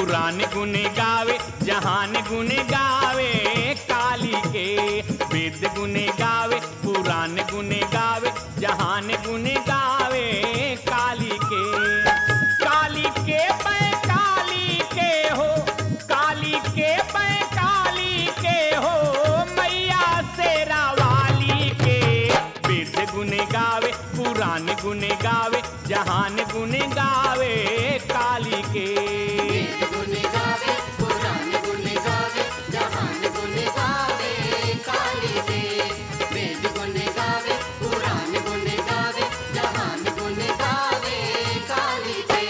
पुराण गुन गावे जहान गुन गावे काली के वेद गुन गावे पुराण गुन गावे जहान गुन गावे काली के काली के पै काली के हो काली के पै काली के हो मैया शेरा वाली के वेद गुन गावे पुराण गुन गावे जहान गुन गावे काली के वेद गुण गावे पुराण गुण गावे जहान गुण गावे काली के वेद गुण गावे पुराण गुण गावे जहान गुण गावे काली के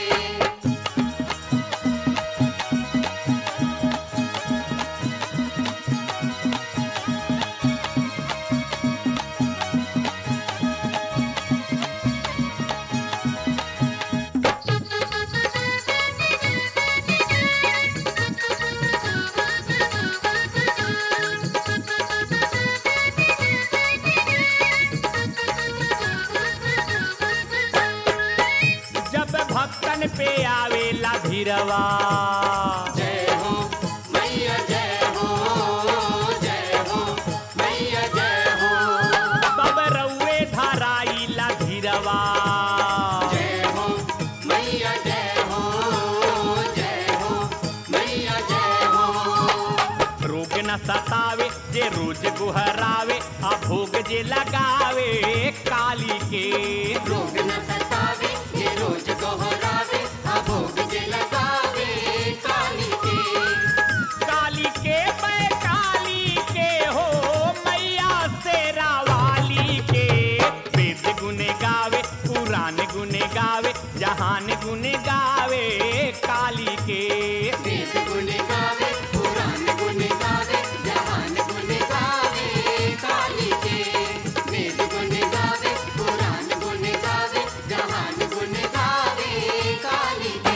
जब भक्तन पे आवेला भीरवा जय हो मैया जय हो जय हो मैया जय हो तब रउए धराइला धीरवा जय हो मैया जय हो जय हो मैया जय हो रोग न सतावे जे रोज गुहरावे आ भोग जे लगावे काली के रोग न सतावे ये रोज दोहरावे अभोग जे लगावे काली के काली के पै काली के हो मैया शेरा वाली के वेद गुन गावे पुराण गुन गावे जहान गुन गावे काली के वेद गुण गावे पुराण गुण गावे जहान गुण गावे काली के वेद गुण गावे पुराण गुण गावे जहान गुण गावे काली के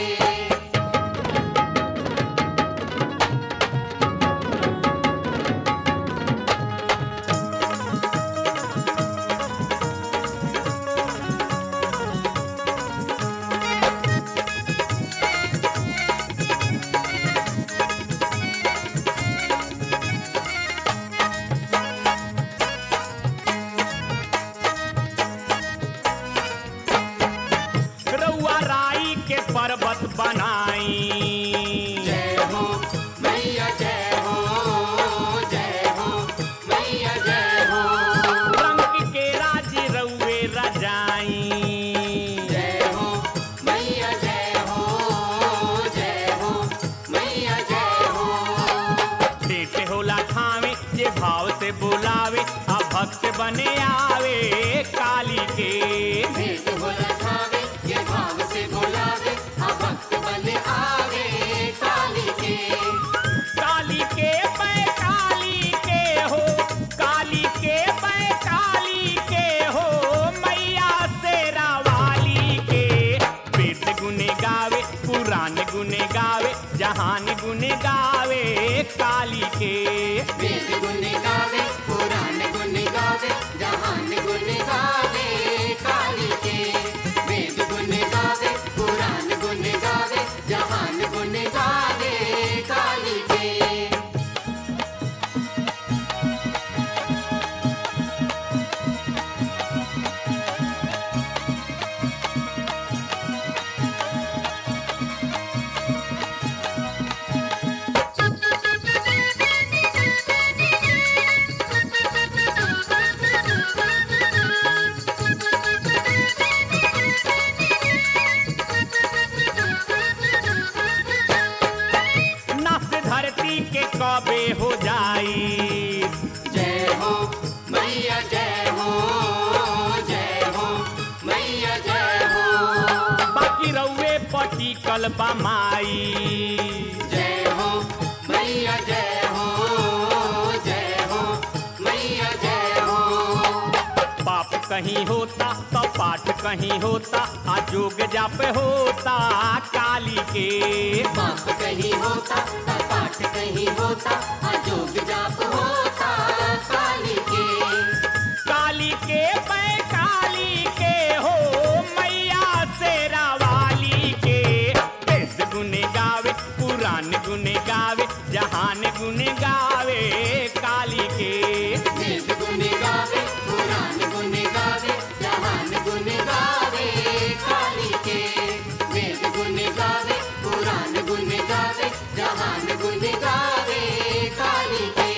रउआ राई के पर्वत बनाई जय हो मैया जय हो जय हो मैया जय हो रंग के राज रउए रजाई जय हो मैया जय हो जय हो मैया जय हो भेंट होला ठावे जे भाव से बुलावे आ भक्त बने आवे काली के भेंट हो रखावे ये भाव से बोलावे आ भक्त बन आवे काली के काली के पै काली के हो काली के पै काली के हो मैया शेरा वाली के वेद गुन गावे पुराण गुन गावे जहान गुन गावे काली के वेद गुण गावे पुराण गुण गावे जहान गुण गावे काली के वेद गुण गावे पुराण गुण गावे जहान गुण गावे काली के नस धरती के कबे हो जाई जय हो मैया जय हो जय हो मैया जय हो बाकी रउए पटी कलबा माई जय हो मैया जय हो जय हो मैया जय हो पाप कहीं होता तो पाठ कहीं होता आ जोग जाप होता काली के पाप कहीं होता त पाठ कहीं होता अजोग जाप होता काली के काली के पै काली के हो मैया शेरा वाली के वेद गुन गावे पुराण पुराण गुन गावे जहान गुन गावे काली के वेद गुण गावे पुराण गुण गावे जहान गुण गावे काली के वेद गुण गावे पुराण गुण गावे जहान गुण गावे काली के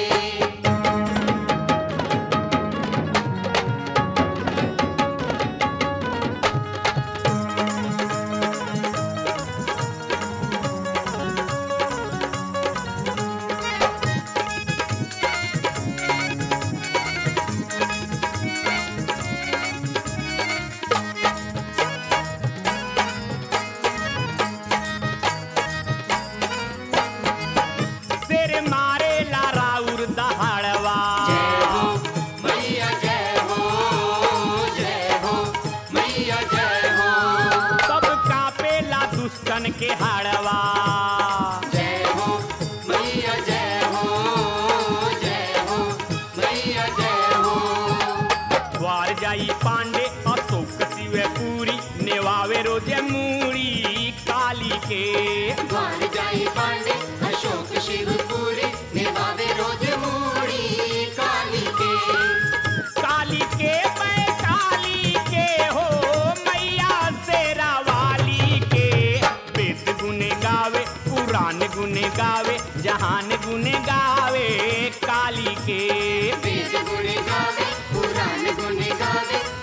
सिर मारे ला राउर दहाड़वा जय हो मैया जय हो जय हो मैया जय हो सब कापेला दुष्टन के हाड़वा जय हो मैया जय हो जय हो मैया जय हो द्वार जाई पांडे अशोक शिव पूरी नेवावे रोजे मूड़ी काली के द्वार जाई पांडे अशोक शिवपुरी निभावे रोज मूड़ी काली के काली के मैं काली के हो मैया शेरा वाली के वेद गुन गावे पुराण गुन गावे जहान गुन गावे काली के वेद गुण गावे पुराण गुण गावे